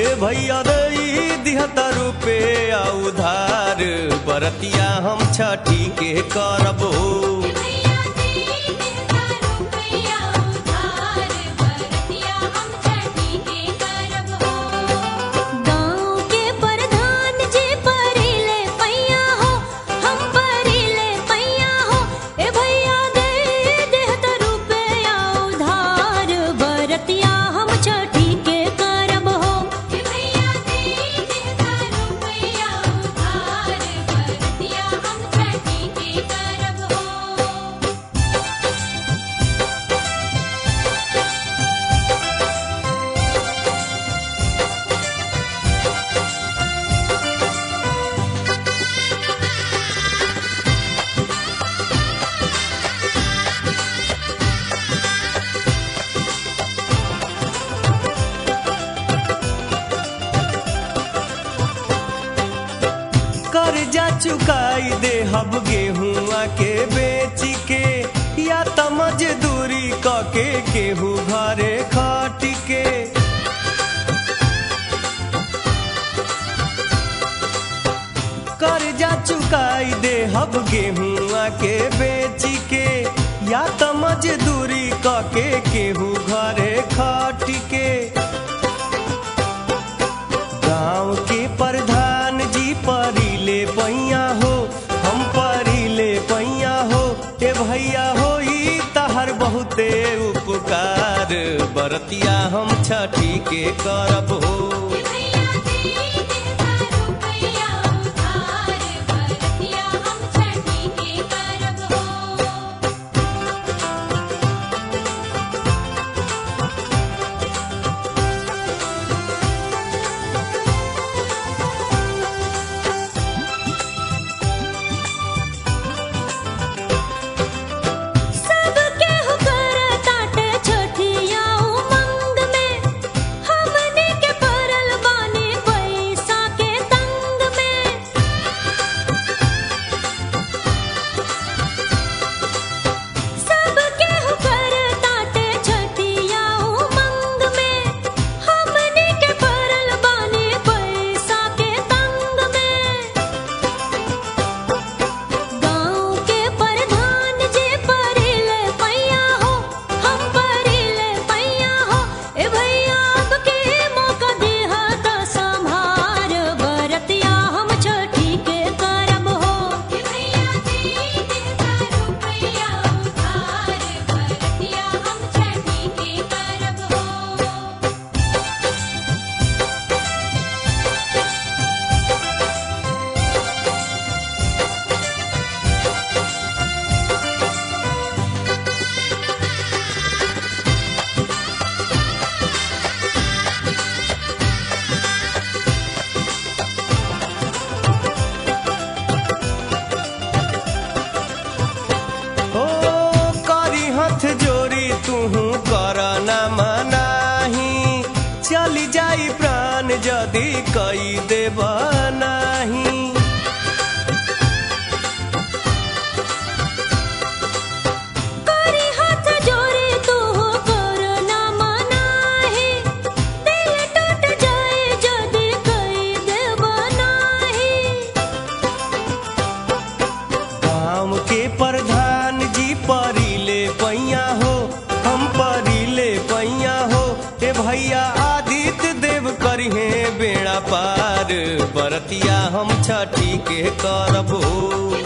भैया दई दिहता रुपया उधार बरतिया हम छठी के करबो भैया दे देता रुपया उधार बरतिया हम छठी के करब हो गाँव के प्रधान जी परिले पैया हो हम परिले पैया हो ए भैया दे देता रुपया उधार बरतिया हम छठी के करब हो भैया दे देता रुपया उधार बरतिया हम छठी के करब हो कर्जा चुकाई दे हब गेहुआ के बेच के या त मजदूरी क के केहू घरे खट के कर्जा चुकाई दे हब गेहुआ के बेच के या त मजदूरी क के केहू घरे खट के गाँव के प्रधान जी परिले पैया हो हम परिले पैया हो ए भैया हो ई तहर बहुते उपकार बरतिया हम छठी के करब हो भैया दे देता रुपया उधार बरतिया हम छठी के करब हो सबके हुकर ताटे छठिया उमंग में हमने के परल बानी पैसा के तंग में सबके हुकर ताटे छठिया उमंग में हमने के परल बानी पैसा के तंग में गाँव के प्रधान जी परिले पैया हो हम परिले पैया हो ए भैया अब के मौका दिहा त संभार बरतिया हम छठी के करब हो भैया दे देता रुपया उधार बरतिया हम छठी के करब हो ओ करी हथ जोड़ी तूहू कर न मनाही चली जाई प्राण जदि कई देब नाही करी हाथ जोड़े तू कर ना मनाही दिल टूट जाए जदि कई देब नाही गाँव के प्रधान जी परिले पैया हो हम परिले पैया हो ए भैया आदित्य देव करिहे बेड़ा पार बरतिया हम छठी के करब हो